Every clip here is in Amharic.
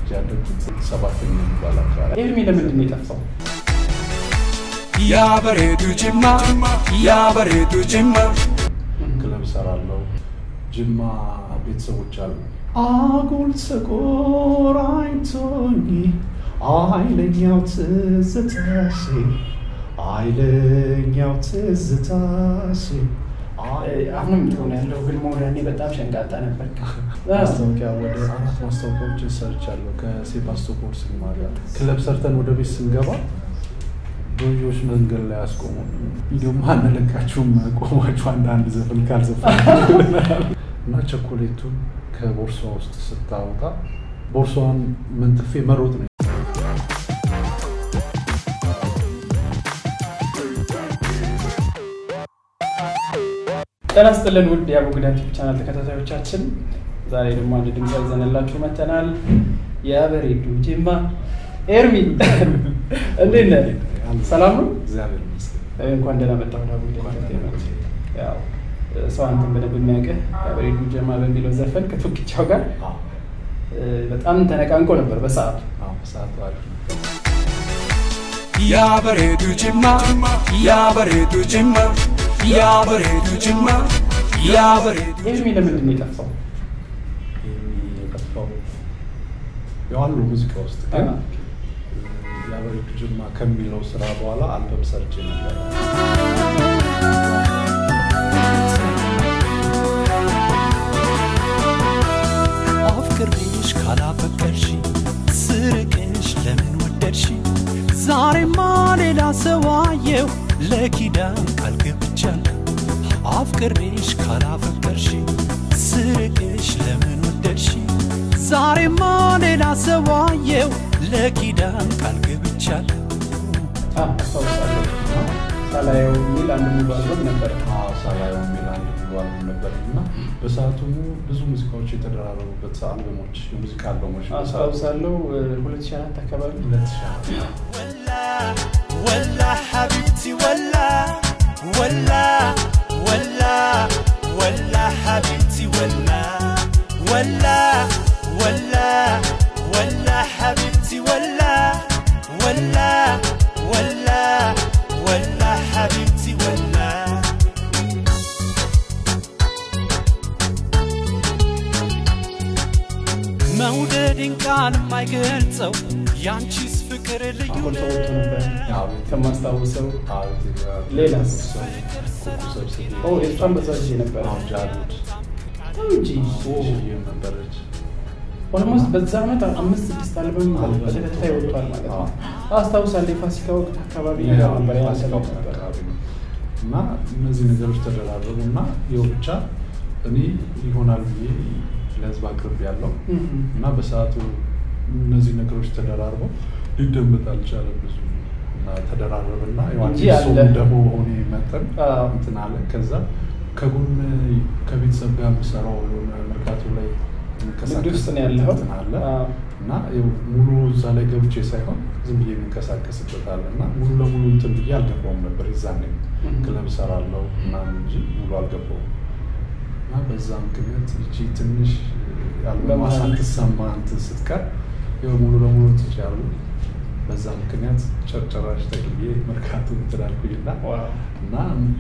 ያደጉት ሰባተኛ የሚባል አካባቢ ኤርሚ ለምንድን ነው የጠፋው? ያበሬዱ ጅማ ያበሬዱ ጅማ ክለብ ሰራለው። ጅማ ቤተሰቦች አሉ። አጉል ተቆራኝቶኝ አይለኛው ትዝታሽ አይለኛው ትዝታሽ አሁንም ጥሩ ነው ያለው፣ ግን መሆን ያኔ በጣም ሸንቃጣ ነበር። ማስታወቂያ ወደ አራት ማስታወቂያዎችን ሰርቻለሁ ከሴባስቶፖል ሲኒማ ጋር። ክለብ ሰርተን ወደ ቤት ስንገባ ዶዮች መንገድ ላይ አስቆሙ። እንዲሁም አንለቃችሁም ቆማችሁ አንዳንድ ዘፈን ካልዘፈን እና ቸኮሌቱን ከቦርሷ ውስጥ ስታወጣ ቦርሷን መንትፌ መሮጥ ነው። ጤና ይስጥልን ውድ የአቡግዳ ዩቲዩብ ቻናል ተከታታዮቻችን፣ ዛሬ ደግሞ አንድ ድምፅ ይዘንላችሁ መጥተናል። የበሬዱ ጅማ ኤርሚ እንዴት ነህ? ሰላም ነው? እግዚአብሔር ይመስገን። እንኳን ደህና መጣህ ወደ አቡግዳ ኢንተርቴንመንት። ያው ሰው አንተን በደንብ የሚያውቅህ የበሬዱ ጅማ በሚለው ዘፈን ከቶክቻው ጋር አዎ፣ በጣም ተነቃንቆ ነበር በሰዓቱ። አዎ፣ ሰዓቱ አሪፍ ነው። ያበሬዱ ጅማ ያበሬዱ ጅማ ያበሬዱ ጅማ ያበሬዱ ኤርሚ ለምንድን ነው የጠፋው? የጠፋው ያው አሉ ሙዚቃ ውስጥ ግን የአበሬቱ ጅማ ከሚለው ስራ በኋላ አልበም ሰርቼ ነበር። አፍቅሬሽ ካላፈቀርሽ ስርቅሽ ለምን ወደድሽ ዛሬማ ሌላ ሰው አየው ለኪዳን ቃል ገብቻለሁ አፍቅሬሽ ካላፈቀርሽ ስርቅሽ ለምን ወደድሽ ዛሬማ ሌላ ሰው አየው ለኪዳን ቃል ገብቻለሁ አዎ፣ አስታውሳለሁ። ሳላየው የሚል አንድ ሙሉ አልበም ነበረ። አዎ፣ ሳላየው የሚል አንድ ሙሉ አልበም ነበር እና በሰዓቱ ብዙ ሙዚቃዎች የተደራረቡበት አልበሞች የሙዚቃ አልበሞች በሰዓቱ አስታውሳለሁ 2004 አካባቢ ሁለት ሺህ ዓመት ولا ولا حبيبتي ولا ولا ولا ولا حبيبتي ولا ولا ولا ولا حبيبتي ولا ولا ولا ولا حبيبتي ولا መውደድን ቃል የማይገልጸው ያንቺስ ፍቅር ልዩ አሁን ተወጥቶ ነበር አዎ፣ ከማስታውሰው አዎ፣ ሌላስ? ኩኩ ሰብስቤ ኦ የእሷን በዛ ጊዜ ነበር አዎ፣ ጃሉድ እንጂ ትንሽዬም ነበረች። ኦልሞስት በዛ ዓመት አምስት ስድስት አልበም አልበም በተከታታይ ወጥቷል ማለት ነው። አዎ። አስታውሳለሁ የፋሲካ ወቅት አካባቢ ያው ነበር ያ ፋሲካ ሰው ወቅት ነበር። አካባቢ ነው። እና እነዚህ ነገሮች ተደራረቡ እና ይኸው ብቻ እኔ ይሆናል ብዬ ለህዝብ አቅርብ ያለው እም። እና በሰዓቱ እነዚህ ነገሮች ተደራርበው ሊደመጥ አልቻለም ብዙ እና ተደራረበና እንጂ ዮሐንስ አለ። ደግሞ ሆኔ መጠን አዎ። እንትን አለ። ከዛ ከጎን ከቤተሰብ ጋር የምሰራው የሆነ መርካቶ ላይ ንግድ ውስጥ ነው ያለኸው? እንትን አለ አዎ። እና ይኸው ሙሉ እዛ ላይ ገብቼ ሳይሆን ዝም ብዬ የምንቀሳቀስበት አለ እና ሙሉ ለሙሉ እንትን ብዬ አልገባውም ነበር። የዛኔ እም። ክለብ እሰራለሁ ምናምን እንጂ ሙሉ አልገባውም እና በዛ ምክንያት እቺ ትንሽ ያልበማ በመሀል ሳትሰማ እንትን ስትቀር ይኸው ሙሉ ለሙሉ ትችያሉ። በዛ ምክንያት ጨርጨራሽ ተቅዬ መርካቶ እንትን አልኩኝና ዋው። እና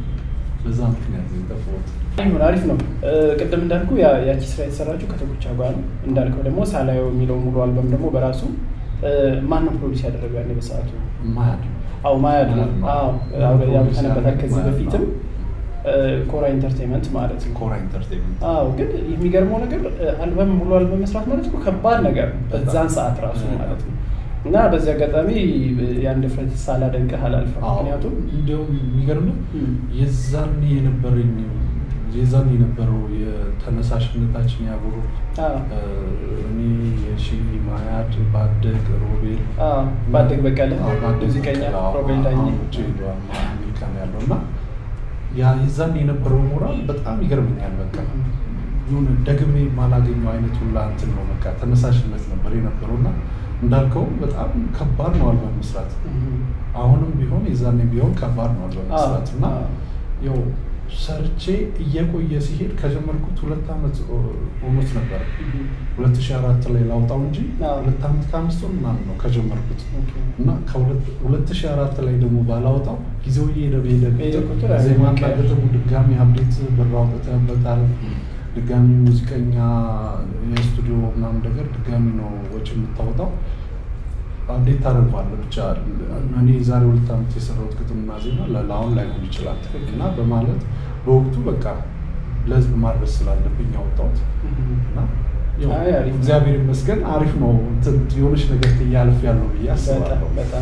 በዛ ምክንያት ነው የጠፋሁት። ይሁን አሪፍ ነው። እ፣ ቅድም እንዳልኩ ያ- ያቺ ስራ የተሰራችው ከቶኩቻ ጋር ነው። እንዳልከው ደግሞ ሳላየው የሚለው ሙሉ አልበም ደግሞ በራሱ እ፣ ማን ነው ፕሮዲስ ያደረገው ያኔ በሰዓቱ? ማያድ አዎ ማያድ ነው። ማያድ ነው። አዎ ፕሮዲስ ያውተነበታል ከዚህ ማያድ ነው። በፊትም እ፣ ኮራ ኢንተርቴንመንት ማለት ነው። ኮራ ኢንተርቴንመንት አዎ ግን የሚገርመው ነገር እ፣ አልበም ሙሉ አልበም መስራት ማለት እኮ ከባድ ነገር ነው በጣም። በዛን ሰዓት ራሱ ማለት ነው። እና በዚህ አጋጣሚ እ፣ ያን ድፍረት ሳላደንቅህ አላልፈም። አዎ፣ ምክንያቱም እንዲያውም የሚገርም እም፣ የዛን የነበረኝ የዛን የነበረው የተነሳሽነታችን ያብሩ አዎ እኔ የሺ ማያድ ባደግ ሮቤል አዎ ባደግ በቀለ አዎ፣ ባደግ ሙዚቀኛ በቀለ፣ አዎ፣ ሮቤል ዳኜ አሁን ውጭ ሄዷል፣ አሜሪካ ነው ያለው እና ያ የዛን የነበረው ሞራል በጣም ይገርመኛል። በቃ የሆነ ደግሜ የማላገኘው አይነት ሁላ እንትን ነው በቃ ተነሳሽነት ነበር የነበረው እና እንዳልከው በጣም ከባድ ነው አልበም መስራት። እም፣ አሁንም ቢሆን የዛኔ ቢሆን ከባድ ነው አልበም አዎ፣ መስራት እና አዎ። ያው ሰርቼ እየቆየ ሲሄድ ከጀመርኩት ሁለት ዓመት ሆኖት ነበር። ሁለት ሺህ አራት ላይ ላውጣው እንጂ አዎ። ሁለት ዓመት ከአምስት ወር ምናምን ነው ከጀመርኩት ኦኬ። እና ከሁለት ሺህ አራት ላይ ደግሞ ባላወጣው ጊዜው እየሄደ በሄደ በሄደ ቁጥር ቁጥር ዜማና ያለቀ። ግጥሙ ድጋሚ አብዴት ብር አውጥተህበታል። ድጋሚ ሙዚቀኛ የስቱዲዮ ምናምን ነገር ድጋሚ ነው ወጪ የምታወጣው። አብዴት ታደርገዋለህ ብቻ እኔ ዛሬ ሁለት ዓመት የሰራሁት ግጥምና ዜማ ለ- ለአሁን ላይሆን ይችላል እና በማለት በወቅቱ በቃ ለህዝብ ማድረስ ስላለብኝ ያወጣሁት እና ያው አይ፣ አሪፍ ነው። እግዚአብሔር ይመስገን አሪፍ ነው። እንትን የሆነች ነገር እያልፍ ያለው ብዬ በጣም አስባለሁ። በጣም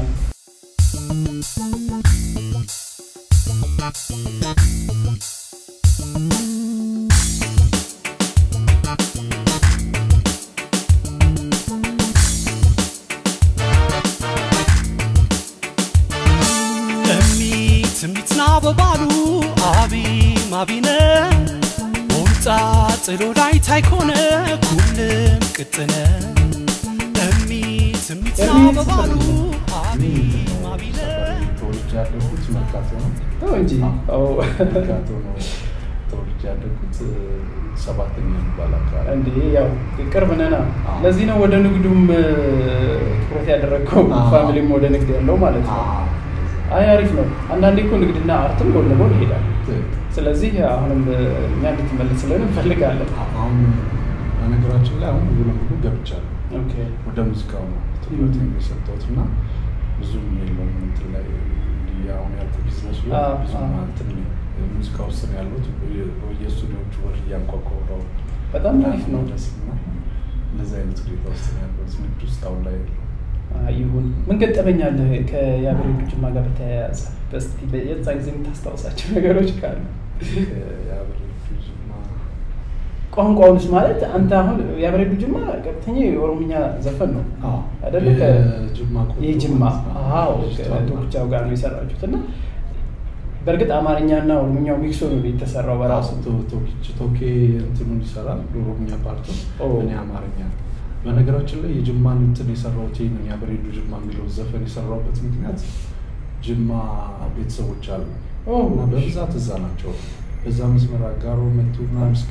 እሚ ትሚትና በባሉ አቢ ማቢነ ወምጣ ጥሎ ላይ ታይኮነ ኩልም ቅጥነ እሚ ትሚትና እሚ በባሉ አቢ እኔ ማቢነ ተወልጄ ያደግኩት መርካቶ ነው። ተው እንጂ አዎ፣ አዎ። መርካቶ ነው ተወልጄ ያደግኩት ሰባተኛ የሚባል አካባቢ እንዴ ያው ቅርብ ነና አዎ። ለዚህ ነው ወደ ንግዱም እ፣ ትኩረት ያደረግከው አዎ። ፋሚሊም ወደ ንግድ ያለው ማለት ነው አዎ፣ አይ አሪፍ ነው አንዳንዴ እኮ ንግድና አርትም ጎን ለጎን ይሄዳል ትክክል። ስለዚህ አሁንም እ፣ እኛ እንድትመለስልን እንፈልጋለን አሁን በነገራችን ላይ አሁን ሙሉ ለሙሉ ገብቻለሁ ኦኬ ወደ ሙዚቃው ነው ትኩረት የሰጠሁት እና ብዙም የለውም እንትን ላይ እንዲህ አሁን ያልኩት ቢዝነሱ ላይ አዎ፣ ብዙ አዎ። እንትን ሙዚቃ ውስጥ ነው ያለሁት በየስቱዲዮቹ በር እያንኳኳሁ ነው በጣም አሪፍ ነው ደስ እና እንደዚህ አይነት ሁኔታ ውስጥ ነው ያለሁት ንግድ ውስጥ አሁን ላይ የለሁም። አይ፣ ይሁን ምን ገጠመኛለህ ከያብሬዱ ጅማ ጋር በተያያዘ በስቲ የዛ ጊዜ የምታስታውሳቸው ነገሮች ካሉ የአበሬቱ ጅማ ቋንቋውንስ ማለት አንተ አሁን የአብሬዱ ጅማ ቀጥተኛ የኦሮምኛ ዘፈን ነው አዎ፣ አይደለ? የጅማ ቆንጆ የጅማ ማለት ነው። አዎ ልጅቷ ከቶክቻው ጋር ነው የሰራችሁት እና በእርግጥ አማርኛና ኦሮምኛው ሚክሶ ነው የተሰራው በራሱ ቶ- ቶኪች ቶኬ እንትኑን ይሰራል ኦሮምኛ ፓርቱ ኦ። እኔ አማርኛ በነገራችን ላይ የጅማን እንትን የሰራሁት ይህንን የአበሬዱ ጅማ የሚለውን ዘፈን የሰራሁበት ምክንያት ጅማ ቤተሰቦች አሉ ኦ። እና በብዛት እዛ ናቸው በዛ መስመር አጋሮ መቱ ምናምን እስከ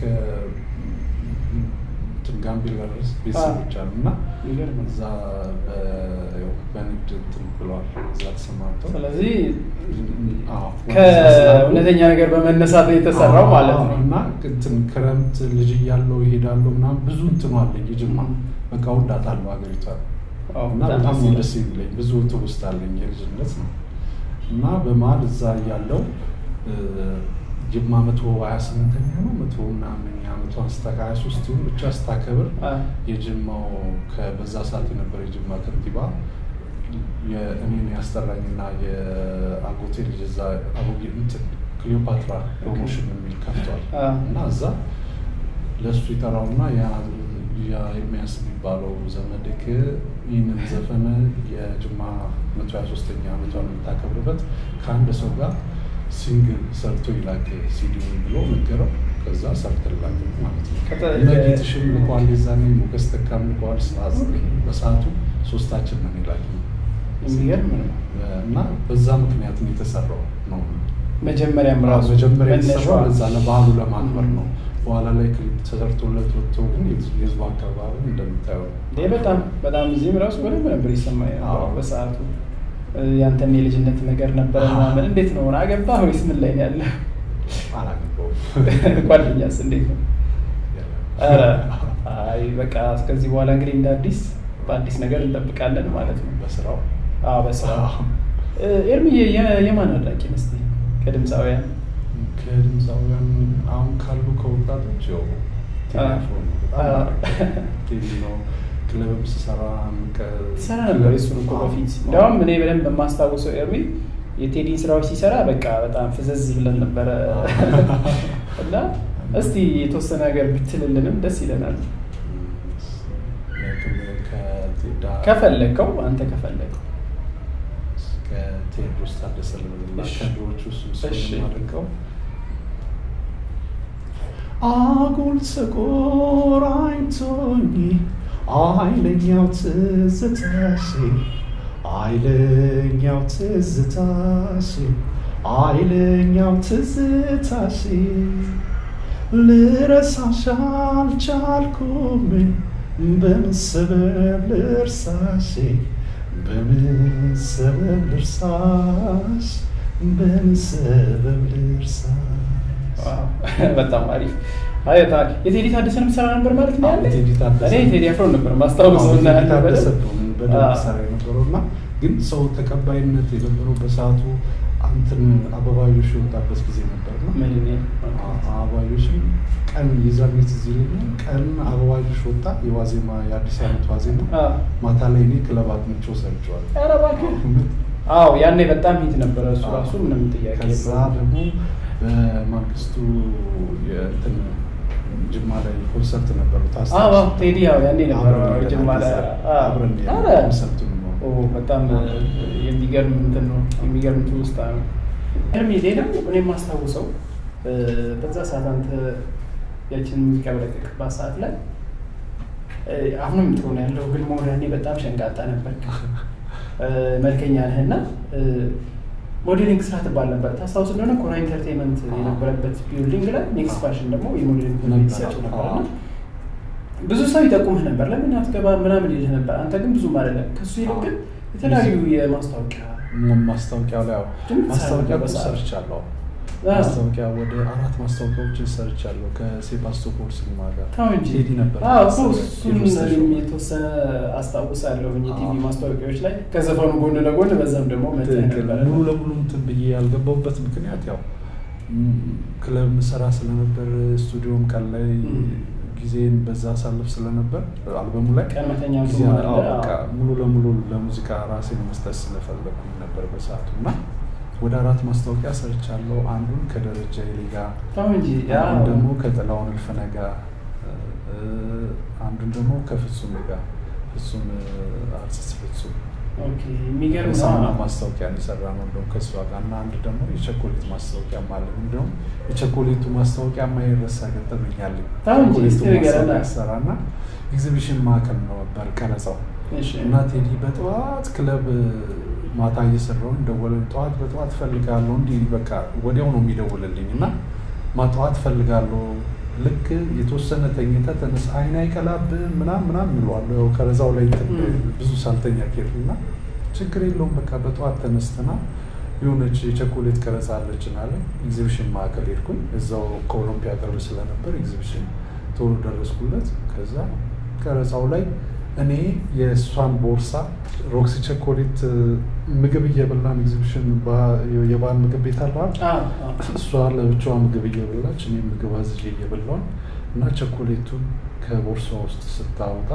እንትን ጋምቤላ ድረስ ቤተሰቦች አሉ እና የሚገርም ነው። እዛ በ- ያው በንግድ እንትን ብለዋል እዛ ተሰማርተው ስለዚህ አዎ፣ ከእውነተኛ ነገር በመነሳት ነው የተሰራው ማለት ነው እና እንትን ክረምት ልጅ እያለው ይሄዳለሁ ምናምን ብዙ እንትኑ አለኝ የጅማ በቃ ወዳታለሁ ሀገሪቷን አዎ፣ እና በጣም በጣም ደስ ነው ይላል። ደስ የሚለኝ ብዙ ትውስታ አለኝ የልጅነት ነው እና በመሀል እዛ እያለው ጅማ መቶ ሀያ ስምንተኛ ነው መቶ ምናምንኛ ዓመቷን ስታ ሀያ ሶስት ይሁን ብቻ ስታከብር አ፣ የጅማው ከ- በዛ ሰዓት የነበረ የጅማ ከንቲባ የእኔን ያስጠራኝና የአጎቴ ልጅ እዛ አሮጌ እንትን ክሊዮፓትራ ፕሮሞሽን የሚል ከፍቷል አ፣ እና እዛ ለእሱ ይጠራውና ያ ያ ኤርሚያስ የሚባለው ዘመድክ ይህንን ዘፈን የጅማ መቶ ሀያ ሶስተኛ ዓመቷን የምታከብርበት ከአንድ ሰው ጋር ሲንግል ሰርቶ ይላክ ሲዲውን ብሎ ነገረው። ከዛ ሰርተላክ ማለት ነው። ከተ- ለጌትሽም ልኳል፣ የዛኔ ሞገስ ተካም ልኳል። ሰዓት በሰዓቱ ሶስታችን ነው ይላክ የሚገርም ነው እና በዛ ምክንያት ነው የተሰራው ነው መጀመሪያም ራሱ መጀመሪያ መነሻዋ የተሰራው ለዛ ለበዓሉ ለማክበር ነው። በኋላ ላይ ክሊፕ ተሰርቶለት ወጥቶ ግን የህዝቡ አካባቢ እንደምታየው ይህ በጣም በጣም እዚህም ራሱ በደንብ ነበር ይሰማኝ አዎ። በሰዓቱ እ፣ ያንተም የልጅነት ነገር ነበረ ምናምን እንዴት ነው አገባህ ወይስ ምን ላይ ነው ያለ አላገባውም። ጓደኛስ እንዴት ነው ኧረ አይ በቃ እስከዚህ በኋላ እንግዲህ እንደ አዲስ በአዲስ ነገር እንጠብቃለን ማለት ነው በስራው አዎ በስራ ኤርሚዬ የ- የማን አድናቂ ነህ እስኪ ከድምፃውያን ከድምፃውያን አሁን ካሉ ከወጣቶች ያው ቴዲ አ- አፍሮ ነው። በጣም አ- አሪፍ ቴዲ ነው። ክለብም ስሰራ ምቀ- ትሰራ ነበር እሱን እኮ አዎ። በፊት እንዲያውም እኔ በደንብ የማስታውሰው ኤርሚ የቴዲን ስራዎች ሲሰራ በቃ በጣም ፍዘዝ ብለን ነበረ እና እስቲ የተወሰነ ነገር ብትልልንም ደስ ይለናል ከቴዳ- ከፈለግከው አንተ ከፈለግከው ከቴዎድሮስ ታደሰ ልበልና እሺ። ከድሮዎቹ እሱን እሺ። ስለማደንቀው አጉል ተቆራኝቶኝ ኃይለኛው ትዝታሽ ኃይለኛው ትዝታሽ ኃይለኛው ትዝታሽ ልረሳሽ አልቻልኩም በምን ሰበብ ልርሳሽ በምን ሰበብ ልርሳሽ በምን ሰበብ ልርሳሽ በጣም አሪፍ። አይ ታ- የቴዲ ታደሰንም ሰራ ነበር ማለት ነው ያለ ቴዲ ታደሰ እኔ ቴዲ አፍሮ ነበር ማስታወሰው እና ቴዲ ታደሰ ነው በደንብ አዎ። ሰራ የነበረው እና ግን ሰው ተቀባይነት የነበረው በሰዓቱ አንትን አበባዮሽ የወጣበት ጊዜ ነበር ነው ምን እኔ አበባዮሽም ቀን የዛን ጊዜ ትዝ ይለኛል። ቀን አበባዮሽ ወጣ የዋዜማ የአዲስ ዓመት ዋዜማ አዎ። ማታ ላይ እኔ ክለብ አግኝቼው ሰርቼዋለሁ። ኧረ እባክህ አዎ ያኔ በጣም ሂት ነበረ እሱ ራሱ ምንም ጥያቄ ከዛ የለውም። ደግሞ በማግስቱ የእንትን ጅማ ላይ ኮንሰርት ነበረው አዎ አዎ፣ ቴዲ ያው ያኔ ነበረ አብረን ጅማ ላይ አዎ። አብረን ኧረ ኮንሰርቱን ነው ኦ በጣም የሚገርም እንትን ነው የሚገርም ትውስታ ነው። እርሜ ሌላው እኔ የማስታውሰው እ፣ በዛ ሰዓት አንተ ያችን ሙዚቃ በለቀቅባት ሰዓት ላይ እ፣ አሁንም ትሆን ያለው ግን መሆን ያኔ በጣም ሸንቃጣ ነበር፣ መልከኛ ነህ እና እ፣ ሞዴሊንግ ስራ ትባል ነበር። ታስታውስ እንደሆነ ኮራ ኢንተርቴንመንት የነበረበት ቢልዲንግ ላይ ኔክስት ፋሽን ደግሞ የሞዴሊንግ ትምህርት ይሰጡ ነበር እና ብዙ ሰው ይጠቁምህ ነበር፣ ለምን አትገባ ምናምን ይልህ ነበር። አንተ ግን ብዙም አይደለም። ከሱ ይልቅ ግን የተለያዩ የማስታወቂያ ማስታወቂያው ላይ ያው ድምፅ ማስታወቂያ በሰዓቱ። ሰርቻለሁ። አዎ። ማስታወቂያ ወደ አራት ማስታወቂያዎችን ሰርቻለሁ ከሴባስቶፖል ሲኒማ ጋር ተው እንጂ ቴዲ ነበር አዎ እኮ መሰለኝ እሱን ኢሉስትሬሽን። የተወሰነ አስታውሳለሁ የቲቪ አዎ። ማስታወቂያዎች ላይ ከዘፈኑ ጎን ለጎን በዛም ደግሞ መጥተህ ትክክል። ነበረ። ሙሉ ለሙሉ እንትን ብዬ ያልገባሁበት ምክንያት ያው ም፣ ክለብ ምሰራ ስለነበር ስቱዲዮም ቀን ላይ ም። ጊዜን በዛ አሳልፍ ስለነበር አልበሙ ላይ ቀን መተኛቱ ጊዜ አለ። አዎ፣ በቃ አዎ። ሙሉ ለሙሉ ለሙዚቃ ራሴን መስጠት ስለፈለኩኝ ነበር በሰዓቱ እና ወደ አራት ማስታወቂያ ሰርቻለሁ። አንዱን ከደረጃ ይሌ ጋር ተው እንጂ አንዱን አዎ። ደግሞ ከጥላሁን እልፍነ ጋር እ፣ አንዱን ደግሞ ከፍጹም ጋር ፍጹም አርቲስት ፍጹም ኦኬ የሚገርም ነው። የሳሙና ማስታወቂያ የሰራ ነው እንደውም ከእሷ ጋር እና አንድ ደግሞ የቸኮሌት ማስታወቂያ ማለት እንደውም የቸኮሌቱ ማስታወቂያ የማይረሳ ገጠመኝ አለኝ። ተው እንጂ ቸኮሌቱ እስቲ ንገረን። ማስታወቂያ ሰራ እና ኤግዚቢሽን ማዕከል ነው ነበር ቀረጻው እሺ። እና ቴዲ በጠዋት ክለብ ማታ እየሰራውን ደወለኝ። ጠዋት በጠዋት እፈልጋለሁ እንዲህ በቃ ወዲያው ነው የሚደውልልኝ እና ማጠዋት እፈልጋለሁ ልክ የተወሰነ ተኝተ ተነስ አይን አይቀላብህም ምናምን ምናምን እለዋለሁ። ያው ከረዛው ላይ እንትን ም። ብዙ ሳልተኛ ኬድኩ እና ችግር የለውም በቃ በጠዋት ተነስተና የሆነች የቸኮሌት ቀረጻ አለችን አለ ኤግዚቢሽን ማዕከል ሄድኩኝ። እዛው ከኦሎምፒያ ቅርብ ስለነበር ኤግዚቢሽን ቶሎ ደረስኩለት። ከዛ ቀረጻው ላይ እኔ የእሷን ቦርሳ ሮክሲ ቸኮሌት ምግብ እየበላን ኤግዚቢሽን የባህል ምግብ ቤት አለዋል አዎ፣ አዎ። እሷ ለብቻዋ ምግብ እየበላች እኔ ምግብ አዝዤ እየበላን እና ቸኮሌቱን ከቦርሷ ውስጥ ስታወጣ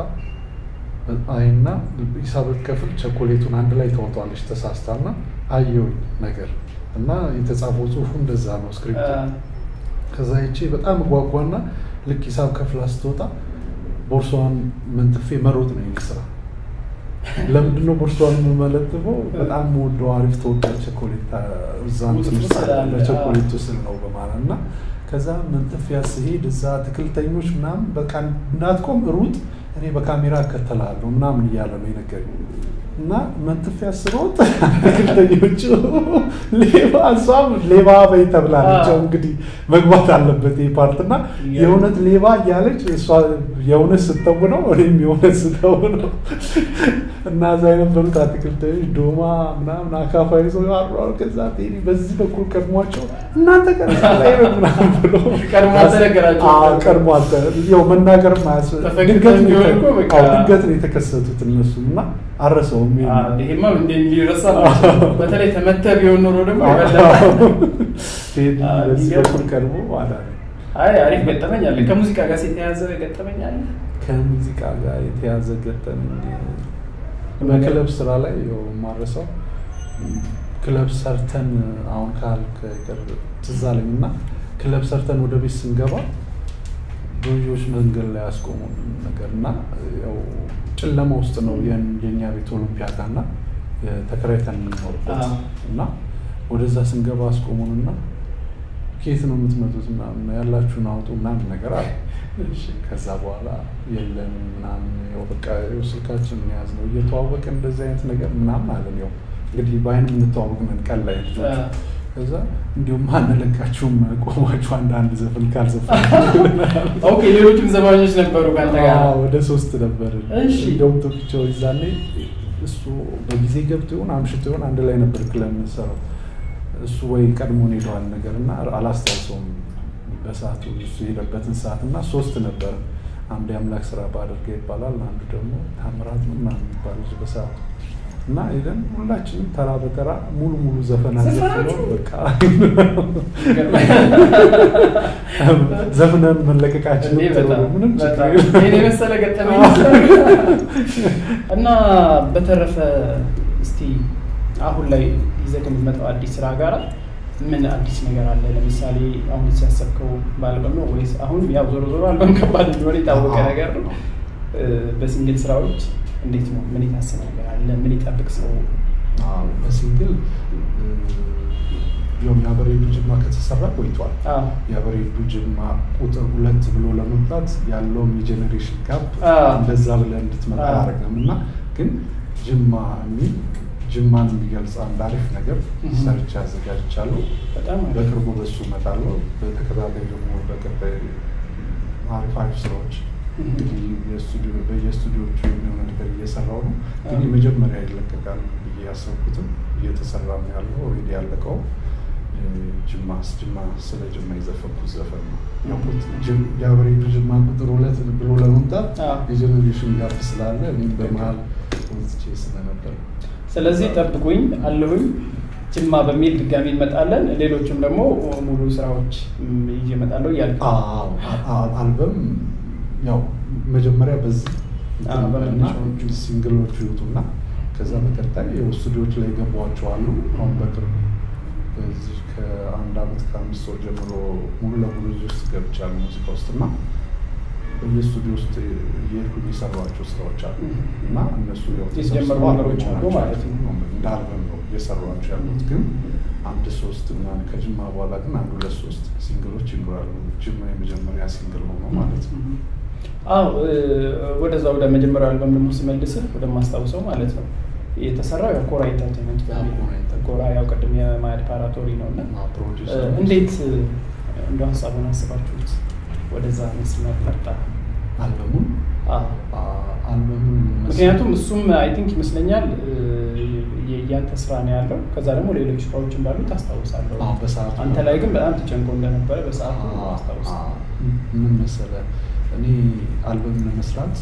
አይና ሂሳብ ከፍል ቸኮሌቱን አንድ ላይ ታወጣለች ተሳስታና አየሁኝ ነገር እና የተጻፈው ጽሁፉ እንደዛ ነው ስክሪፕቱ ከዛ ይቼ በጣም ጓጓና ልክ ሂሳብ ከፍላ ስትወጣ ቦርሷን መንጥፌ መሮጥ ነው የኔ ስራ። ለምንድን ነው ቦርሷን የምመለጥፈው? በጣም ወደው አሪፍ ተወዳጅ ቸኮሌት እዛ እንትን ውስጥ አለ፣ ስላለ፣ በቸኮሌቱ ስል ነው በማለት እና ከዛ መንጥፊያ ስሄድ እዛ አትክልተኞች ምናምን በቃ እንዳትቆም ሩጥ፣ እኔ በካሜራ እከተላለሁ ምናምን እያለ ነው የነገረኝ። እና መንጥፊያ ስሮጥ አትክልተኞቹ ሌባ እሷም ሌባ በይ ተብላለች። ያው እንግዲህ መግባት አለበት ይህ ፓርት እና የእውነት ሌባ እያለች እሷ የእውነት ስተውነው እኔም የእውነት ስተውነው እና እዛ የነበሩት አትክልተኞች ዶማ ምናምን አካፋ ይዘው ያሯል። ከዛ ቴዲ በዚህ በኩል ቀድሟቸው እናንተ ቀረጻ ላይ ነው ምናምን ብሎ ቀድሞ አልተነገራቸውም። አዎ፣ ቀድሞ አልተ- ያው መናገርም አያስ- ተፈቅዶ ድንገት ነው ቢሆን የተ- እኮ በቃ- አዎ፣ ድንገት ነው የተከሰቱት እነሱም እና አረሰውም ይሄን ይሄማ እንደ ሊረሳ ነው። በተለይ ተመተህ ቢሆን ኖሮ ደግሞ የበለጠ ቴዲ አዎ፣ በዚህ የሚገርም በኩል ቀድሞ አዳነ። አይ አሪፍ ገጠመኝ አለ። ከሙዚቃ ጋር የተያያዘ ገጠመኝ አለ። ከሙዚቃ ጋር የተያዘ ገጠመኝ በክለብ ስራ ላይ ያው የማረሳው ክለብ ሰርተን አሁን ካልክ ቅርብ ትዝ አለኝ እና ክለብ ሰርተን ወደ ቤት ስንገባ ዶዮች መንገድ ላይ ያስቆሙን ነገር እና ያው ጨለማ ውስጥ ነው የን- የእኛ ቤት ኦሎምፒያ ጋር እና ተከራይተን የምንኖርበት አዎ። እና ወደዛ ስንገባ አስቆሙን እና ከየት ነው የምትመጡት ምናምን ያላችሁን አውጡ ምናምን ነገር አለ። ከዛ በኋላ የለም ምናምን ያው በቃ ያው ስልካችን የያዝ ነው እየተዋወቅን እንደዚህ አይነት ነገር ምናምን አለን። ያው እንግዲህ በአይን የምንተዋወቅ ነን ቀን ላይ ልጆች። አዎ። ከዛ እንዲሁም አንለቃችሁም ቆማችሁ አንዳንድ ዘፈን ካልዘፈን ኦኬ ሌሎችም ዘፋኞች ነበሩ ከአንተ ጋር ወደ ሶስት ነበር። እሺ። እንደውም ቶክቸው ይዛኔ እሱ በጊዜ ገብቶ ይሆን አምሽቶ ይሆን አንድ ላይ ነበር ክለብ የምንሰራው። እሱ ወይ ቀድሞን ሄደዋል ነገር እና አላስታውሰውም በሰዓቱ እሱ የሄደበትን ሰዓት እና ሶስት ነበር። አንዱ የአምላክ ስራ ባደርገ ይባላል፣ አንዱ ደግሞ ታምራት ነው ምናምን የሚባል ልጅ በሰዓቱ እና ሄደን ሁላችንም ተራ በተራ ሙሉ ሙሉ ዘፈን አዘፍነው በቃ ዘፍነን መለቀቃችን እንዴ በጣም ምንም ችግር በጣም የለም። ይሄን የመሰለ ገጠመኝ እና በተረፈ እስቲ አሁን ላይ ይዘህ ከምትመጣው አዲስ ስራ ጋር ምን አዲስ ነገር አለ? ለምሳሌ አሁን ሲያሰብከው በአልበም ነው ወይስ አሁን ያው ዞሮ ዞሮ አልበም ከባድ እንደሆነ የታወቀ አዎ። ነገር ነው። እ፣ በሲንግል ስራዎች እንዴት ነው? ምን የታሰበ ነገር አለ? ምን ይጠብቅ ሰው? አዎ፣ በሲንግል ያው የአበሬዱ ጅማ ከተሰራ ቆይቷል። አዎ፣ የአበሬዱ ጅማ ቁጥር ሁለት ብሎ ለመምጣት ያለውም የጄኔሬሽን ጋፕ አዎ። እንደዛ ብለህ እንድትመጣ አዎ። አያደርግም እና ግን ጅማ የሚል ጅማን የሚገልጽ አንድ አሪፍ ነገር Mhm. ሰርች አዘጋጅቻለሁ። በጣም አሪፍ። በቅርቡ በሱ እመጣለሁ። በተከታታይ ደግሞ በቀጣይ አሪፍ አሪፍ ስራዎች Mhm. እንግዲህ የስቱዲዮ በየስቱዲዮቹ የሚሆነ ነገር እየሰራው ነው። ግን አዎ። የመጀመሪያ ይለቀቃል ብዬ ያሰብኩትም እየተሰራ ነው ያለው ኦልሬዲ ያለቀው እ፣ ጅማ ጅማ ስለ ጅማ የዘፈንኩት ዘፈን ነው። ያውቁት ጅም- የአብሬዱ ጅማ ቁጥር ሁለት ብሎ ለመምጣት አዎ። የጀኔሬሽን ጋፕ ስላለ እኔም በመሀል ወዝቼ ስለነበር ስለዚህ ጠብቁኝ አለሁኝ ጅማ በሚል ድጋሚ እንመጣለን። ሌሎችም ደግሞ ሙሉ ስራዎች ም, ይዤ እመጣለሁ እያልክ ነው። አዎ፣ አ- አ- አልበም ያው መጀመሪያ በዚህ አዎ፣ እና በመነሻዎቹ። ሲንግሎቹ ይወጡና ከዛ በቀጣይ ያው ስቱዲዮች ላይ የገቧቸው አሉ። አሁን በቅርብ በዚህ ከአንድ አመት ከአምስት ወር ጀምሮ ሙሉ ለሙሉ እዚህ ውስጥ ገብቻለሁ ሙዚቃ ውስጥ እና በየስቱዲዮ ውስጥ እየሄድኩኝ የሰሯቸው ስራዎች አሉ እና እነሱ ያው የተጀመሩ ተሰብስበው ነገሮች አሉ አልበሞች ማለት ነው። እንደ አልበም ነው እየሰሯቸው ያሉት ግን አንድ ሶስት ምናምን ከጅማ በኋላ ግን አንድ ሁለት ሶስት ሲንግሎች ይኖራሉ። ጅማ የመጀመሪያ ሲንግል ሆኖ ማለት ነው። አዎ እ፣ ወደዛ ወደ መጀመሪያው አልበም ደግሞ ስመልስህ ወደማስታውሰው ማለት ነው የተሰራው ያው ኮራ ኢንተርቴንመንት በሚል ኮራ ኢንተርቴንመንት። ኮራ ያው ቅድም የማያድ ፓራቶሪ ነው እና እና እ፣ ፕሮዲውሰር እንዴት እ፣ እንደው ሀሳቡን አስባችሁት ወደዛ መስመር መጣ? አልበሙን አዎ አ- አልበሙን መስ- ምክንያቱም እሱም አይ ቲንክ ይመስለኛል እ፣ የ- ያንተ ስራ ነው ያለው። ከዛ ደግሞ ሌሎች ስራዎች እንዳሉ ታስታውሳለሁ። አዎ፣ በሰዓቱ አንተ ላይ ግን በጣም ተጨንቆ እንደነበረ በሰዓቱ አ- አስታውሳለሁ። አ- ምን መሰለህ እኔ አልበም ለመስራት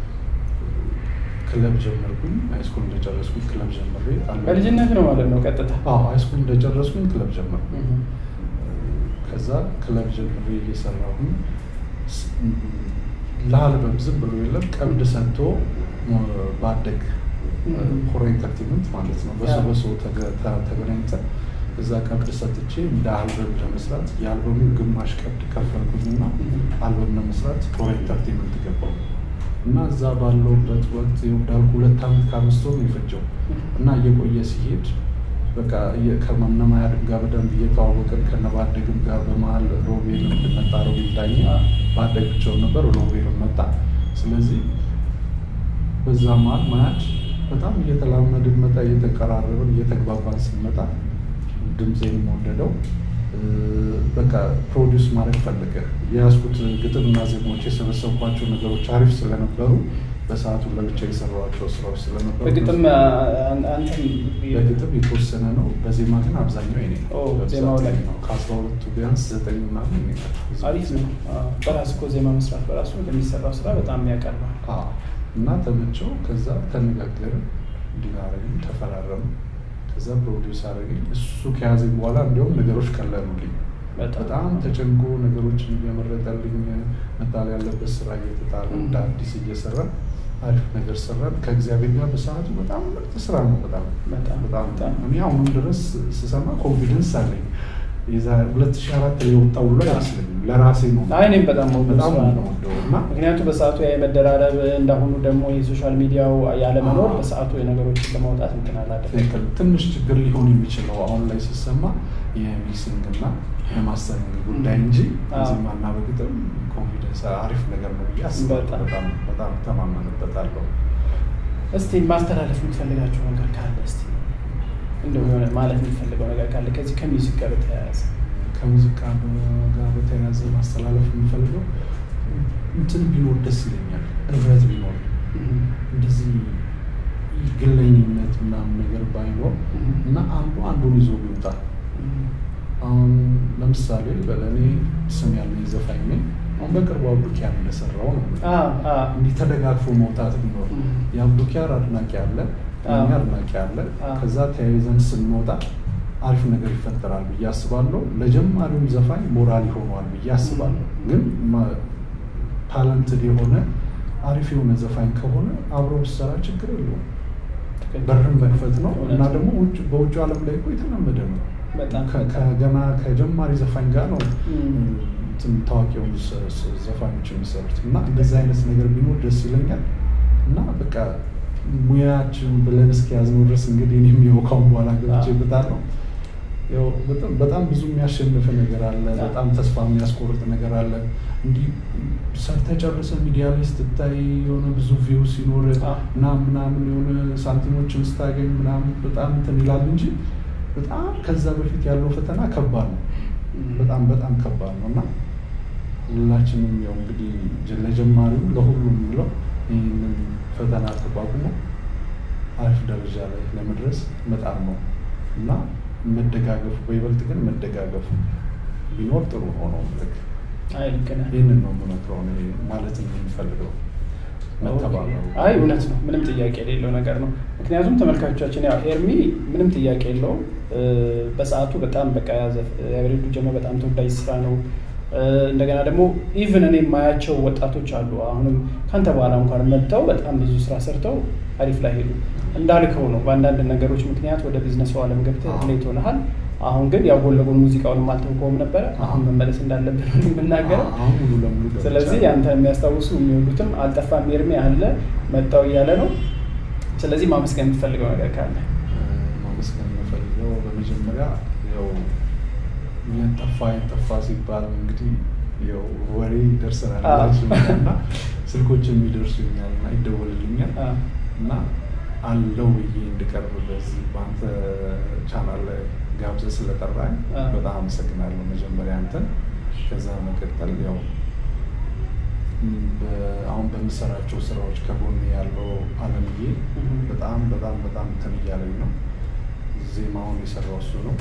ክለብ ጀመርኩኝ። ሃይስኩል እንደጨረስኩኝ ክለብ ጀምሬ አልበም- በልጅነት ነው ማለት ነው ቀጥታ። አዎ ሃይስኩል እንደጨረስኩኝ ክለብ ጀመርኩኝ። እህ። ከዛ ክለብ ጀምሬ እየሰራሁኝ ስ- ለአልበም ዝም ብሎ የለም ቀብድ ሰጥቶ ሞ- ባደግ Mhm. ኮራ ኢንተርቴንመንት ማለት ነው። በሰው Yeah. በሰው ተገ- ተ- ተገናኝተን እዛ ቀብድ ሰጥቼ እንደ አልበም ለመስራት የአልበሙ ግማሽ ቀብድ ከፈልኩኝና Mhm. አልበም ለመስራት ኮራ ኢንተርቴንመንት ገባው እና እዛ ባለውበት ወቅት እንዳልኩ ሁለት ዓመት ከአምስት ወር ነው የፈጀው እና እየቆየ ሲሄድ በቃ እየ- ከመነማያድም ጋር በደንብ እየተዋወቅን ከነባደግም ጋር በመሀል ሮቤልም መጣ። ሮቤል ዳኘ ባደግ ብቻውን ነበር፣ ሮቤልም መጣ። ስለዚህ በዛ መሀል ማያድ በጣም እየተላመድን መጣ፣ እየተቀራረብን እየተግባባን ስንመጣ ድምፄን ወደደው። እ፣ በቃ ፕሮዲውስ ማድረግ ፈለገ። የያዝኩት ግጥምና ዜማዎች የሰበሰብኳቸው ነገሮች አሪፍ ስለነበሩ በሰዓቱ ለብቻ የሰራኋቸው ስራዎች ስለነበሩ በግጥም አ- አንተም በግጥም የተወሰነ ነው። በዜማ ግን አብዛኛው የኔ ነው። ኦ፣ በብዛት ዜማው ላይ የኔ ነው። ከአስራ ሁለቱ ቢያንስ ዘጠኝ ምናምን የኔ ናቸው። አሪፍ ነው። አዎ፣ በራስ እኮ ዜማ መስራት በራሱ ለሚሰራው ስራ በጣም ያቀርባል። አዎ። እና ተመቸው። ከዛ ተነጋገርን፣ እንዲናረግን ተፈራረም። ከዛ ፕሮዲውስ አደረገኝ። እሱ ከያዘኝ በኋላ እንዲሁም ነገሮች ቀለሉልኝ። በጣም ተጨንቆ ነገሮችን እየመረጠልኝ መጣል ያለበት ስራ እየተጣለ እንደ አዲስ እየሰራ አሪፍ ነገር ሰራን። ከእግዚአብሔር ጋር በሰዓቱ በጣም ምርጥ ስራ ነው። በጣም በጣም በጣም በጣም እኔ አሁንም ድረስ ስሰማ ኮንፊደንስ አለኝ። ሁለት ሺህ አራት ላይ የወጣው ሁሉ አይመስለኝም። ለራሴ ነው አይ እኔም በጣም ወዶ በጣም ስራ ነው ነው። የምወደው እና ምክንያቱም በሰዓቱ ያ የመደራረብ እንዳሁኑ ደግሞ የሶሻል ሚዲያው ያለመኖር አዎ። በሰዓቱ የነገሮችን ለማውጣት እንትን አላደረገም። ትክክል። ትንሽ ችግር ሊሆን የሚችለው አሁን ላይ ሲሰማ የሚክሲንግ እና የማስተሪንግ ጉዳይ እንጂ አዎ። በዜማና በግጥም ኮንፊደንስ አሪፍ ነገር ነው ብዬ አስባለሁ። በጣም። በጣም በጣም ተማመንበታለሁ። እስቲ ማስተላለፍ የምትፈልጋቸው ነገር ካለ እስቲ እንደው የሆነ ማለት የሚፈልገው ነገር ካለ ከዚህ ከሚውዚክ ጋር በተያያዘ ከሙዚቃ ጋር በተያያዘ ማስተላለፍ የምፈልገው እንትን ቢኖር ደስ ይለኛል። ህብረት ቢኖር እንደዚህ ግለኝነት ምናምን ነገር ባይኖር እና አንዱ አንዱን ይዞ ቢወጣ አሁን ለምሳሌ በለኔ ስም ያለኝ ዘፋኝ ነኝ። አሁን በቅርቡ አብዱኪያር እንደሰራው ነው አዎ፣ አዎ። እንዲህ ተደጋግፎ መውጣት ቢኖር ም። የአብዱኪያር አድናቂ አለ፣ የእኛ አዎ። አድናቂ አለ። አዎ። ከዛ ተያይዘን ስንወጣ አሪፍ ነገር ይፈጠራል ብዬ አስባለሁ። ለጀማሪውም ዘፋኝ ሞራል ይሆነዋል ብዬ አስባለሁ። ግን ታለንትድ የሆነ አሪፍ የሆነ ዘፋኝ ከሆነ አብሮ ብሰራ ችግር የለውም። በርን መክፈት ነው እና እውነት ነው። ደግሞ ውጭ በውጭ ዓለም ላይ እኮ የተለመደ ነው። በጣም ከ- ከገና ከጀማሪ ዘፋኝ ጋር ነው ም። እንትን ታዋቂ የሆኑ ዘ- ዘ- ዘፋኞች የሚሰሩት እና እንደዚህ አይነት ነገር ቢኖር ደስ ይለኛል። እና በቃ ሙያችን ብለን እስከያዝነው ድረስ እንግዲህ እኔም ያው ካሁን በኋላ ገብቼበታለሁ። ያው በጣም በጣም ብዙ የሚያሸንፍ ነገር አለ። በጣም ተስፋ የሚያስቆርጥ ነገር አለ። እንዲህ ሰርተህ ጨርሰህ ሚዲያ ላይ ስትታይ የሆነ ብዙ ቪው ሲኖር አዎ። እና ምናምን የሆነ ሳንቲሞችን ስታገኝ ምናምን በጣም እንትን ይላል እንጂ በጣም ከዛ በፊት ያለው ፈተና ከባድ ነው። በጣም በጣም ከባድ ነው እና ሁላችንም ያው እንግዲህ ጀ- ለጀማሪው ለሁሉም ብለው ይህንን ፈተና ተቋቁሞ አሪፍ ደረጃ ላይ ለመድረስ በጣም ነው እና መደጋገፉ በይበልጥ ግን መደጋገፉ ቢኖር ጥሩ ሆኖ ልክ አይ ልክ ነህ። ይህንን ነው የምመክረው እኔ ማለት የምንፈልገው መተባበሩ አይ እውነት ነው፣ ምንም ጥያቄ የሌለው ነገር ነው። ምክንያቱም ተመልካቾቻችን ያው ኤርሚ ምንም ጥያቄ የለውም እ፣ በሰዓቱ በጣም በቃ ያዘ ያበሬዱ ጀመ በጣም ተወዳጅ ስራ ነው። እ፣ እንደገና ደግሞ ኢቭን እኔ የማያቸው ወጣቶች አሉ አሁንም ከአንተ በኋላ እንኳን መጥተው በጣም ብዙ ስራ ሰርተው አሪፍ ላይ ሄዱ። እንዳልከው ነው በአንዳንድ ነገሮች ምክንያት ወደ ቢዝነሱ ዓለም ገብተህ አዎ። ሌት ሆነሃል። አሁን ግን ያው ጎን ለጎን ሙዚቃውንም አልተውከውም ነበረ። አሁን መመለስ እንዳለብን ነው የምናገረው። አሁን ሙሉ ለሙሉ ገብቻለሁ። ስለዚህ አንተ የሚያስታውሱ የሚወዱትም አልጠፋም ኤርሚ አለ መጣው እያለ ነው። ስለዚህ ማመስገን የምትፈልገው ነገር ካለ ማመስገን የምፈልገው በመጀመሪያ ያው የጠፋ የጠፋ ሲባል እንግዲህ ያው ወሬ ይደርሰናል አዎ። ሁላችንም እና ስልኮች የሚደርሱኛል እና ይደወልልኛል አ፣ እና አለው ብዬ እንድቀርብ በዚህ በአንተ ቻናል ላይ ጋብዘህ ስለጠራኝ አዎ። በጣም አመሰግናለሁ። መጀመሪያ አንተን፣ ከዛ መቀጠል ያው ም፣ በ- አሁን በምሰራቸው ስራዎች ከጎን ያለው አለምዬ እህ። በጣም በጣም በጣም እንትን እያለኝ ነው። ዜማውን የሰራው እሱ ነው።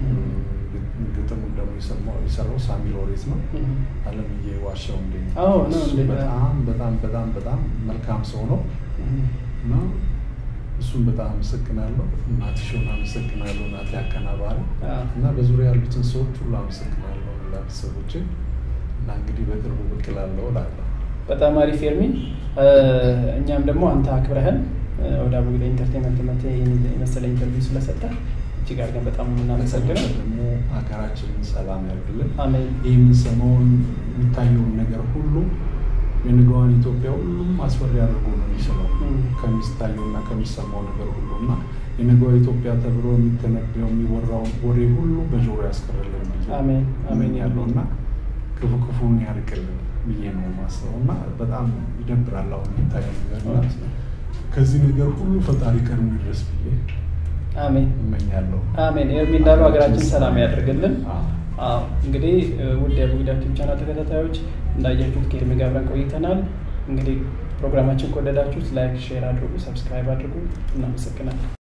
ግ- ግጥሙን ደግሞ የሰማው የሰራው ሳሚ ሎሬት ነው። እህ። አለምዬ ዋሻው እንዴ አዎ፣ ነው እሱ እንዴ? በጣም በጣም በጣም በጣም መልካም ሰው ነው እህ። እና እሱን በጣም አመሰግናለሁ። እናትሽውን አመሰግናለሁ፣ እናቴ አቀናባሪ አ፣ እና በዙሪያ ያሉትን ሰዎች ሁሉ አመሰግናለሁ፣ ሁላ ቤተሰቦችን እና እንግዲህ በቅርቡ ብቅ እላለሁ እላለሁ። በጣም አሪፍ ኤርሚ። እ፣ እኛም ደግሞ አንተ አክብረህን እ፣ ወደ አቡጊዳ ኢንተርቴንመንት መጥተህ ይህን የመሰለ ኢንተርቪው ስለሰጠህ እጅግ አድርገን በጣም የምናመሰግነው። ደግሞ ሀገራችንን ሰላም ያድርግልን። አሜን። ይህ የምንሰማውን የሚታየውን ነገር ሁሉ የነገዋን ኢትዮጵያ ሁሉም አስፈሪ አድርጎ ነው የሚስለው እም። ከሚታየው እና ከሚሰማው ነገር ሁሉ እና የነገዋ ኢትዮጵያ ተብሎ የሚተነበየው የሚወራውን ወሬ ሁሉ በጆሮ ያስቀርልን ብዬ አሜን፣ አሜን ያለው እና ክፉ ክፉን ያርቅልን ብዬ ነው ማስበው እና በጣም ይደብራል አሁን የሚታየው ነገር እና እውነት ነው። ከዚህ ነገር ሁሉ ፈጣሪ ቀድሞ ይድረስ ብዬ አሜን እመኛለሁ። አሜን። ኤርሚ እንዳለው ሀገራችን ሰላም ያደርግልን። አዎ። አዎ እንግዲህ እ፣ ውድ የአቡጊዳ ዩቲዩብ ቻናል ተከታታዮች እንዳያችሁት ከኤርሚ ጋር አብረን ቆይተናል። እንግዲህ ፕሮግራማችን ከወደዳችሁት ላይክ፣ ሼር አድርጉ፣ ሰብስክራይብ አድርጉ። እናመሰግናለን።